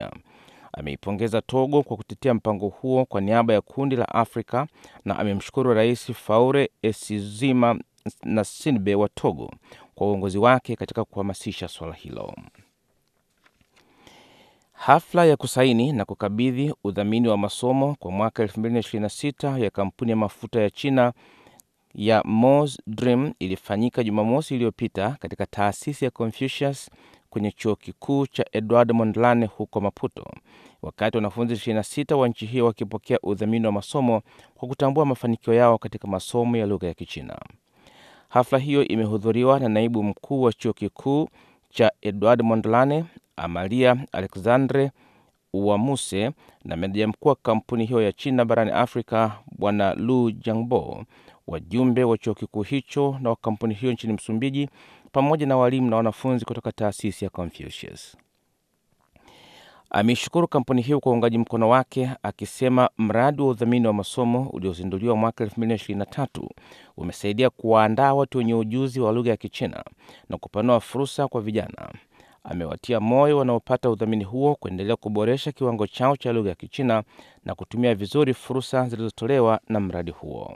Ameipongeza Togo kwa kutetea mpango huo kwa niaba ya kundi la Afrika na amemshukuru Rais Faure Esizima na Sinbe wa Togo kwa uongozi wake katika kuhamasisha suala hilo. Hafla ya kusaini na kukabidhi udhamini wa masomo kwa mwaka 2026 ya kampuni ya mafuta ya China ya Mos Dream ilifanyika Jumamosi iliyopita katika taasisi ya Confucius kwenye chuo kikuu cha Edward Mondlane huko Maputo, wakati wanafunzi 26 wa nchi hiyo wakipokea udhamini wa masomo kwa kutambua mafanikio yao katika masomo ya lugha ya Kichina. Hafla hiyo imehudhuriwa na naibu mkuu wa chuo kikuu cha Edward Mondlane Amalia Alexandre Uwamuse na meneja mkuu wa kampuni hiyo ya China barani Afrika Bwana Lu Jiangbo, wajumbe wa chuo kikuu hicho na wa kampuni hiyo nchini Msumbiji, pamoja na walimu na wanafunzi kutoka taasisi ya Confucius. Ameishukuru kampuni hiyo kwa uungaji mkono wake, akisema mradi wa udhamini wa masomo uliozinduliwa mwaka 2023 umesaidia kuwaandaa watu wenye ujuzi wa lugha ya Kichina na kupanua fursa kwa vijana. Amewatia moyo wanaopata udhamini huo kuendelea kuboresha kiwango chao cha lugha ya Kichina na kutumia vizuri fursa zilizotolewa na mradi huo.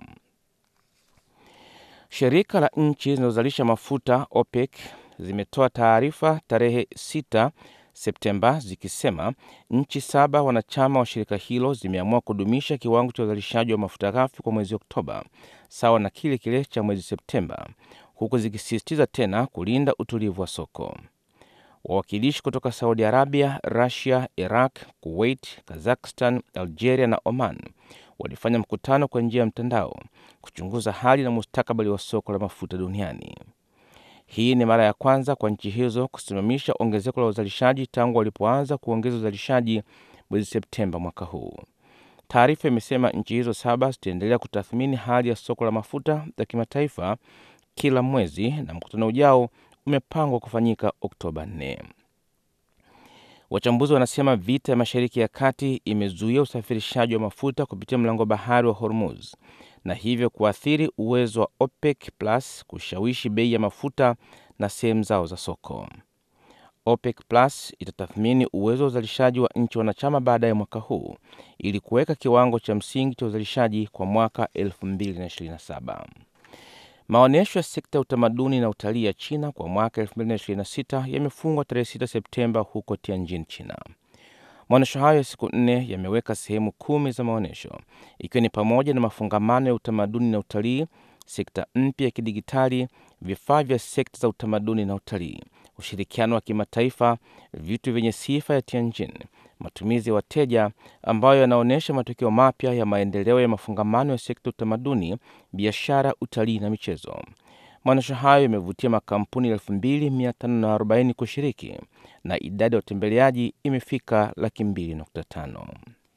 Shirika la nchi zinazozalisha mafuta OPEC zimetoa taarifa tarehe 6 Septemba zikisema nchi saba wanachama wa shirika hilo zimeamua kudumisha kiwango cha uzalishaji wa mafuta ghafi kwa mwezi Oktoba sawa na kile kile cha mwezi Septemba, huku zikisisitiza tena kulinda utulivu wa soko. Wawakilishi kutoka Saudi Arabia, Rusia, Iraq, Kuwait, Kazakhstan, Algeria na Oman walifanya mkutano kwa njia ya mtandao kuchunguza hali na mustakabali wa soko la mafuta duniani. Hii ni mara ya kwanza kwa nchi hizo kusimamisha ongezeko la uzalishaji tangu walipoanza kuongeza uzalishaji mwezi Septemba mwaka huu. Taarifa imesema nchi hizo saba zitaendelea kutathmini hali ya soko la mafuta ya kimataifa kila mwezi na mkutano ujao umepangwa kufanyika Oktoba 4. Wachambuzi wanasema vita ya Mashariki ya Kati imezuia usafirishaji wa mafuta kupitia mlango bahari wa Hormuz na hivyo kuathiri uwezo wa OPEC Plus kushawishi bei ya mafuta na sehemu zao za soko. OPEC Plus itatathmini uwezo wa uzalishaji wa nchi wanachama baada ya mwaka huu ili kuweka kiwango cha msingi cha uzalishaji kwa mwaka 2027. Maonyesho ya sekta ya utamaduni na utalii ya China kwa mwaka 2026 yamefungwa tarehe 6 Septemba huko Tianjin, China. Maonyesho hayo ya siku nne yameweka sehemu kumi za maonyesho ikiwa ni pamoja na mafungamano ya utamaduni na utalii, sekta mpya ya kidigitali, vifaa vya sekta za utamaduni na utalii, ushirikiano wa kimataifa, vitu vyenye sifa ya Tianjin, matumizi ya wateja ambayo yanaonyesha matokeo mapya ya maendeleo ya mafungamano ya sekta utamaduni, biashara, utalii na michezo. Maonyesho hayo yamevutia makampuni 2540 kushiriki na idadi ya watembeleaji imefika laki mbili nukta tano.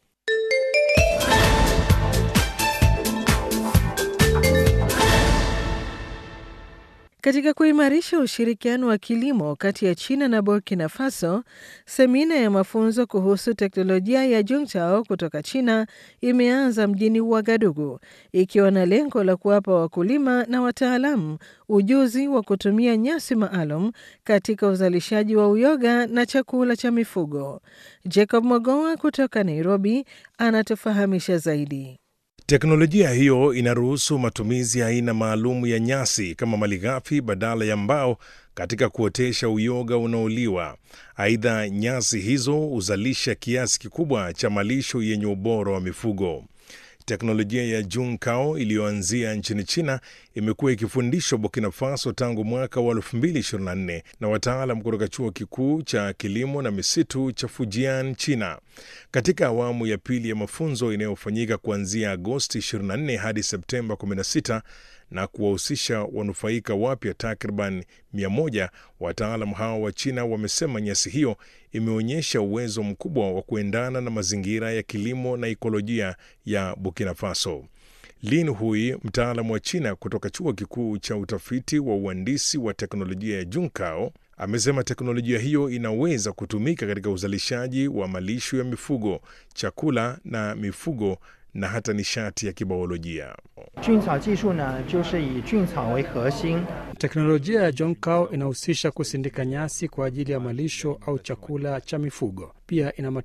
Katika kuimarisha ushirikiano wa kilimo kati ya China na Burkina Faso, semina ya mafunzo kuhusu teknolojia ya Juntao kutoka China imeanza mjini Ouagadougou ikiwa na lengo la kuwapa wakulima na wataalamu ujuzi wa kutumia nyasi maalum katika uzalishaji wa uyoga na chakula cha mifugo. Jacob Mogoa kutoka Nairobi anatufahamisha zaidi. Teknolojia hiyo inaruhusu matumizi ya aina maalum ya nyasi kama malighafi badala ya mbao katika kuotesha uyoga unaoliwa. Aidha, nyasi hizo huzalisha kiasi kikubwa cha malisho yenye ubora wa mifugo. Teknolojia ya Junkao iliyoanzia nchini China imekuwa ikifundishwa Burkina Faso tangu mwaka wa 2024 na wataalam kutoka chuo kikuu cha kilimo na misitu cha Fujian, China. Katika awamu ya pili ya mafunzo inayofanyika kuanzia Agosti 24 hadi Septemba 16 na kuwahusisha wanufaika wapya takriban 100, wataalam hao wa China wamesema nyasi hiyo imeonyesha uwezo mkubwa wa kuendana na mazingira ya kilimo na ikolojia ya Burkina Faso. Lin Hui, mtaalamu wa China kutoka chuo kikuu cha utafiti wa uhandisi wa teknolojia ya Junkao, amesema teknolojia hiyo inaweza kutumika katika uzalishaji wa malisho ya mifugo, chakula na mifugo na hata nishati ya kibiolojia. Teknolojia ya Jonkao inahusisha kusindika nyasi kwa ajili ya malisho au chakula cha mifugo. Pia ina